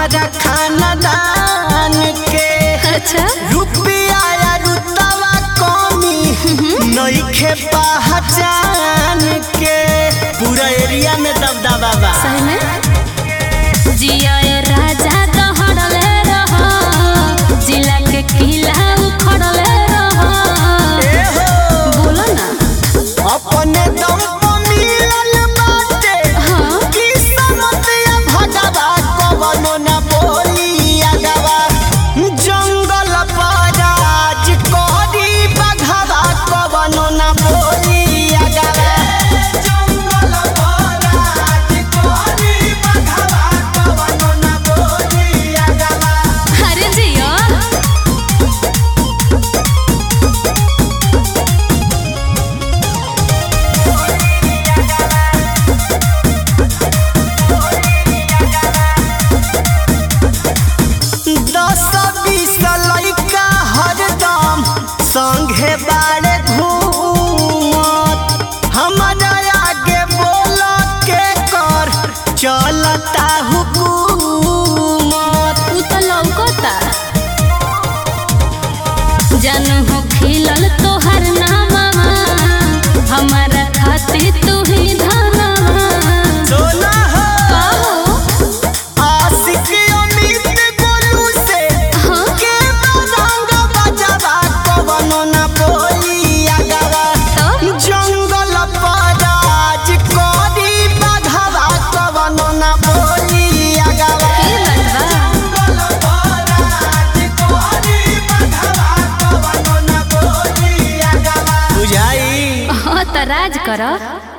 हमारा खानदान के अच्छा रुपया या रुतवा कमी नइखे पहचान के पूरा एरिया में दबदबा बा सही में जिया ए राजा दहड़ले रह जिला के किला उखड़ले रह ए हो बोलो ना अपने दम पर मिलल बाटे हाँ किस्मत या भगवा कवनो न बोली अगवा जंगल पर राज करी बघवा कवनो न बोली अगवा जंगल पर राज करी बघवा कवनो न बोली अगवा अरे जिया दस बीस लइका हरदम संगे बाड़े घूमत हमारा आगे बोल के कर चलता हुकूमत उ तो लौकता जानू हो खिलल तोहर नामा हमारा खातिर तू ही धनमा सोना हो कहो आशिक अमित गोलू से हाँ के रंग बजवा कवनो न बोली अगवा तो जंगल पर राज करी बघवा कवनो न बोली अगवा की बात बा बुझाई हाँ तो राज कर